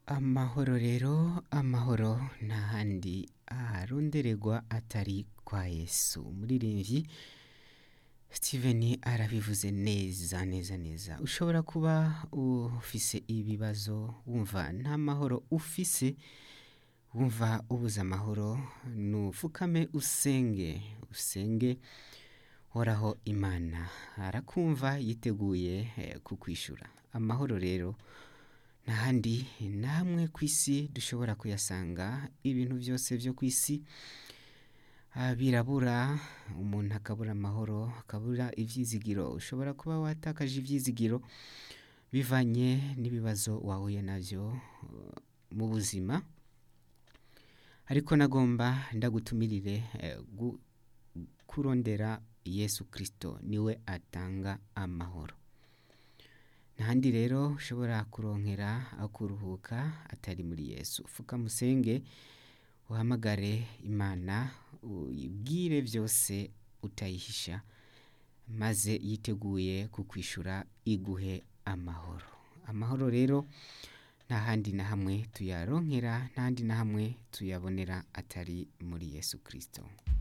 amahoro rero amahoro nta handi arondererwa atari kwa yesu umuririmbyi steven arabivuze neza neza neza ushobora kuba ufise ibibazo wumva nta mahoro ufise wumva ubuze amahoro nufukame usenge usenge horaho imana arakumva yiteguye eh, kukwishura amahoro rero ntahandi namwe ku isi dushobora kuyasanga ibintu byose byo ku isi ah, birabura umuntu akabura amahoro akabura ibyizigiro ushobora kuba watakaje ibyizigiro bivanye n'ibibazo wahuye nabyo eh, mu buzima ariko nagomba ndagutumirire eh, gu- kurondera yesu kirisito niwe atanga amahoro ntahandi rero ushobora kuronkera aho kuruhuka atari muri yesu fuka musenge uhamagare imana uyibwire byose utayihisha maze yiteguye kukwishura iguhe amahoro amahoro rero nta handi na hamwe tuyaronkera nta handi na hamwe tuyabonera atari muri yesu kirisito